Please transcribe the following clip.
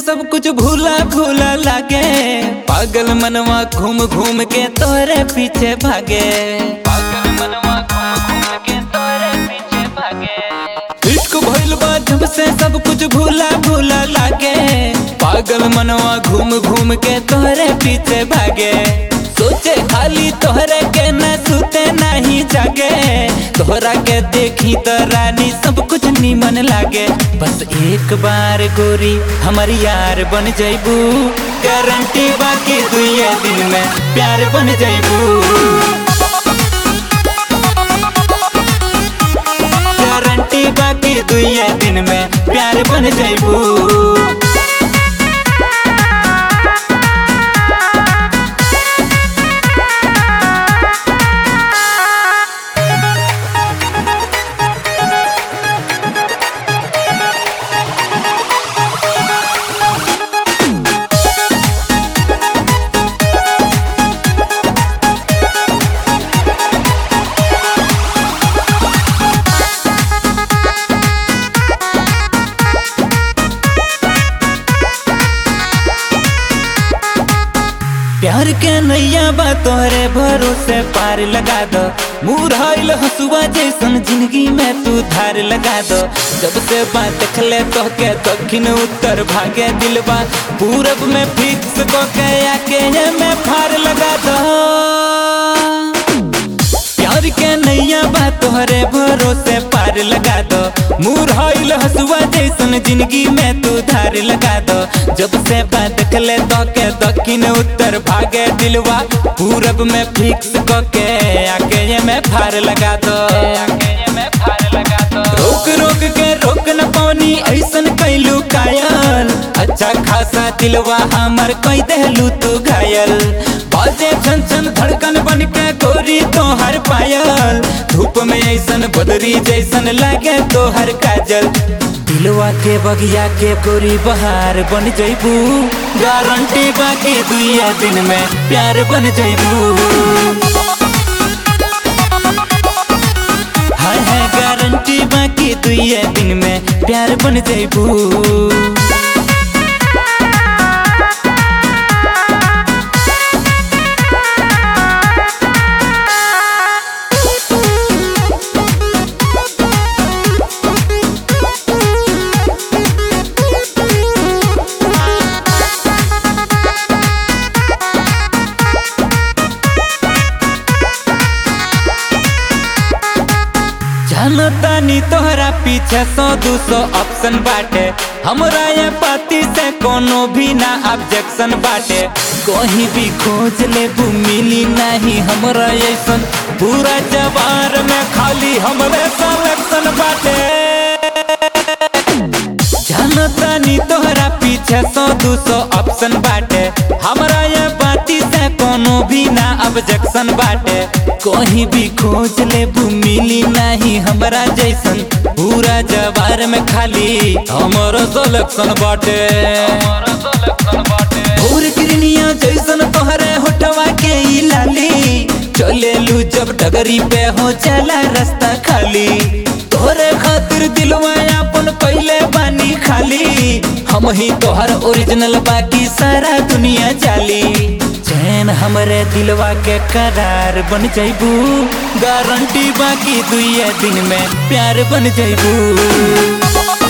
सब कुछ भूला भूला लागे पागल मनवा घूम घूम के तोरे पीछे भागे पागल मनवा घूम घूम के तोरे पीछे भागे इश्क भइल बा जब से सब कुछ भूला भूला लागे पागल मनवा घूम घूम के तोरे पीछे भागे सोचे खाली तोहरे के न सुते नहीं जागे तोहरा के देखी तो रानी सब कुछ नीमन लागे बस एक बार गोरी हमारी यार बन जैबू गारंटी बाकी दुए दिन में प्यार बन जैबू गारंटी बाकी दुए दिन में प्यार बन जैबू प्यार के नैया बा तोहरे भरोसे पार लगा दो मुरहल हसुआ जैसन जिंदगी में तू धार लगा दो जब से बात देखले तो के दक्षिण उत्तर भागे दिलबा पूरब में फिक्स को के आके ये में फार लगा दो प्यार के नैया बा तोहरे भरोसे पार लगा दो मुरहल हसुआ जैसन जिंदगी में तू धार लगा दो जब से बात देखले तो के दक्षिण उत्तर भागे दिलवा पूरब में फिक्स को के आके ये में फार लगा दो आके ये में फार लगा दो रोक रोक के रोक न पानी ऐसन कैलू कायल अच्छा खासा दिलवा हमर कई देलू तू घायल बाजे छन छन धड़कन बन के गोरी तोहर पायल धूप में ऐसन बदरी जैसन लागे तोहर काजल दिलवा के बगिया के गोरी बहार बन जैबू गारंटी बाकी दुइया दिन में प्यार बन जैबू हाय है गारंटी बाकी दुइया दिन में प्यार बन जैबू जानतानी तोहरा पीछे सौ दू सौ ऑप्शन बाटे हमरा ये पाती से कोनो भी ना ऑब्जेक्शन बाटे कहीं भी खोज लेबू मिली नहीं हमरा ऐसन पूरा जवार में खाली हमरे सिलेक्शन बाटे जानतानी तोहरा पीछे सौ दू सौ ऑप्शन बाटे हमरा ये बाती से कोनो भी ना ऑब्जेक्शन बाटे कहीं भी खोज लेबू मिली नहीं हमरा जैसन पूरा जवार में खाली हमरो सिलेक्शन बाटे भोर किरनिया जैसन तोहरे होठवा के ई लाली चले लू जब डगरी पे हो चला रास्ता खाली तोहरे खातिर दिलवा अपन पहले बानी खाली हम ही तोहर ओरिजिनल बाकी सारा दुनिया जाली चैन हमरे दिलवा के करार बन जैबू गारंटी बाकी दुइया दिन में प्यार बन जैबू